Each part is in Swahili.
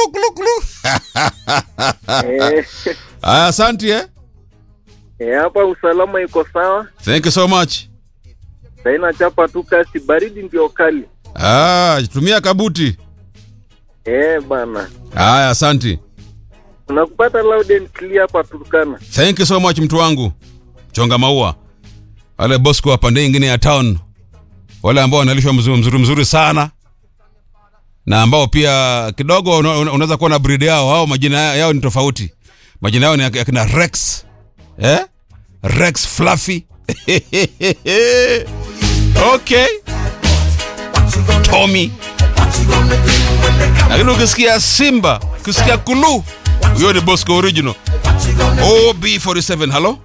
klu klu klu. Eh, Aya, asante eh. eh, hapa usalama iko sawa. Thank you so much. Saina chapa tu kasi, baridi ndio kali. Ah, tumia kabuti. Eh, bana. Aya, asante. Unakupata loud and clear hapa Turkana. Thank you so much mtu wangu. Chonga maua. Wale Bosco wa pande nyingine ya town. Wale ambao wanalishwa mzuri mzuri, mzuri sana. Na ambao pia kidogo una- una- unaweza kuwa na breed yao au majina yao ni tofauti. Majina yao ni ya ya kina Rex. Eh? Rex Fluffy. okay. Tommy. Lakini ukisikia Simba, ukisikia Kulu, huyo ni Bosco original. OB47, hello?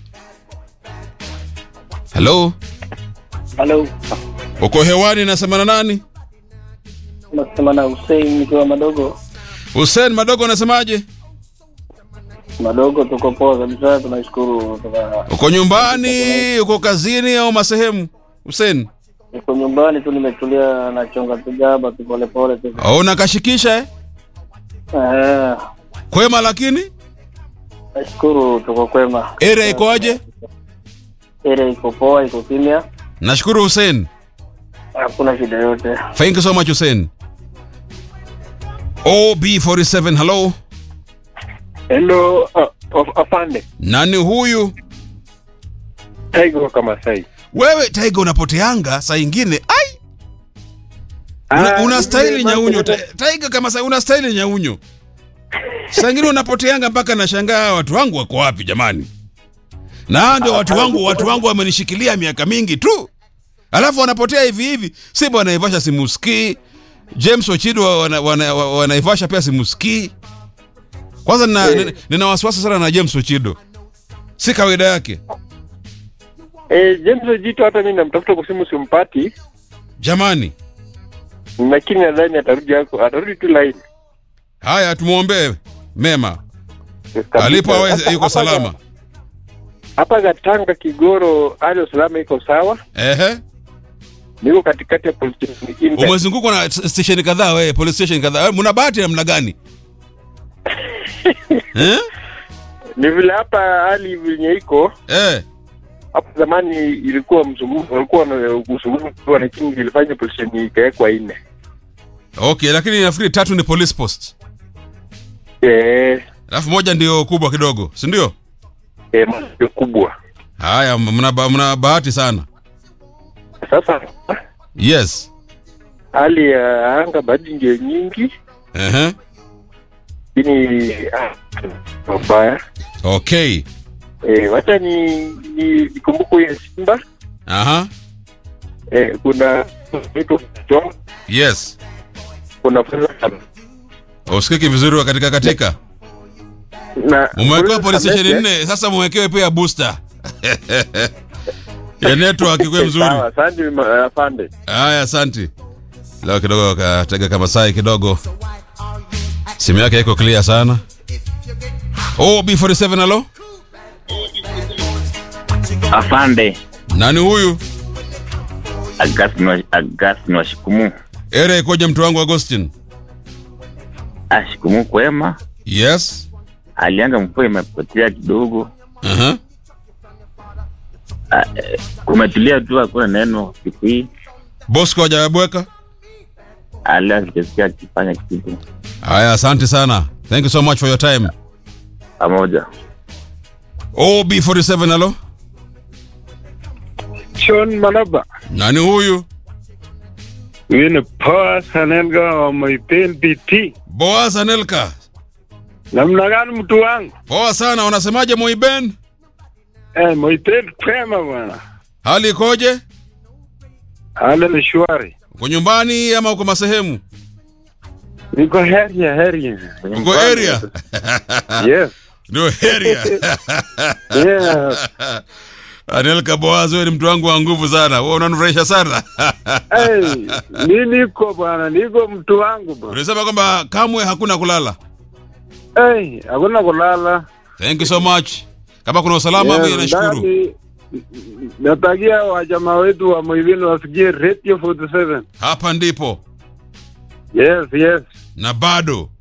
Hello? Halo, Uko hewani nasema na nani? nasema na Hussein nikiwa madogo Hussein Madogo unasemaje? madogo, tuko poa kabisa, tunashukuru. Tuka- Uko nyumbani, uko kazini au masehemu? Hussein, Niko nyumbani tu, nimetulia nachonga tujaba tu polepole tu. au unakashikisha eh? Eh, Kwema lakini Nashukuru, tuko kwema. area ikoaje? Area iko poa, iko kimya, Nashukuru Hussein. hakuna shida yote. Thank you so much Hussein. OB47, hello? Hello, uh, afande. Nani huyu? Tiger kama sai. Wewe Taiga unapoteanga saa ingine. Ai! Una, una staili nyaunyo Ta- Taiga kama sa una staili nyaunyo. Saa ingine unapoteanga mpaka nashangaa watu wangu wako wapi jamani? Na hao ndio watu wangu, watu wangu wamenishikilia miaka mingi tu. Alafu wanapotea hivi hivi. Si bwana Naivasha simusikii. James Ochido wana, wana, wana, wanaivasha pia simusikii. Kwanza nina, nina, nina wasiwasi sana na James Ochido. Si kawaida yake. Eh, James Ojito hata mimi namtafuta kwa simu simpati, Jamani. lakini nadhani atarudi yako, atarudi tu line. Haya tumwombee mema. Kabisa. Alipo awe Hapa- yuko hapa salama. Ga- Hapa Gatanga Kigoro, hali ya usalama iko sawa. Ehe. Niko katikati ya police station Inter. Umezungukwa na s- station kadhaa wewe, police station kadhaa. Wewe mna bahati namna gani? eh? Ni vile hapa hali venye iko Eh. hapo zamani ilikuwa mzunguko, walikuwa na mzunguko, lakini ilifanya police station ikawekwa nne. Okay, lakini nafikiri tatu ni police post. Eh, Alafu moja ndio kubwa kidogo, si ndio? eh, moja kubwa. Haya, mna ba- mna bahati sana. Sasa Yes. hali ya anga bado ndio nyingi, Ehe. lakini ah, mabaya. Okay. Eh, wacha ni ni nikumbuke ya Simba. Aha. Eh, kuna vitu John, Yes. kuna Feza Usikiki vizuri wa katika katika. na Mumewekewa police station Amete. nne, sasa mumewekewe pia booster. ya network ikuwe mzuri. Sawa, asante ma- afande. Haya, asante. Leo kidogo katega kama sai kidogo, simu yake iko clear sana. Oh, B47 halo, Afande nani huyu? Augustine wa- Augustine wa Shikumu. Ere ikoje mtu wangu Agustin? Ah, Shikumu kwema, Yes. alianga mvua imepotea kidogo, Aha. Ah, eh, kumetulia tu, hakuna neno siku hii. Bosco hajabweka? Alia sijasikia akifanya kitu Haya, asante sana. Thank you so much for your time. pamoja. Oh, B47 halo, John Malaba. nani huyu? Huyu ni Poa Sanenga wa Moipen BT. Boaz Anelka. Namna gani mtu wangu? Poa sana, unasemaje Moiben? Eh, Moipen kwema bwana. Hali ikoje? Hali ni shwari. Uko nyumbani ama uko masehemu? Niko heria heria. Uko area? Yes. Ndio area. Yeah. Anelka Boaz, wewe ni mtu wangu wa nguvu sana. Wewe unanifurahisha sana. hey, mi niko bwana, niko mtu wangu bwana. Ulisema kwamba kamwe hakuna kulala. Hey, hakuna kulala. Thank you so much. Kama kuna usalama Yeah, mimi nashukuru. ndani- Natakia wajamaa wetu wa Moivini wasikie Radio 47. Hapa ndipo Yes, yes. na bado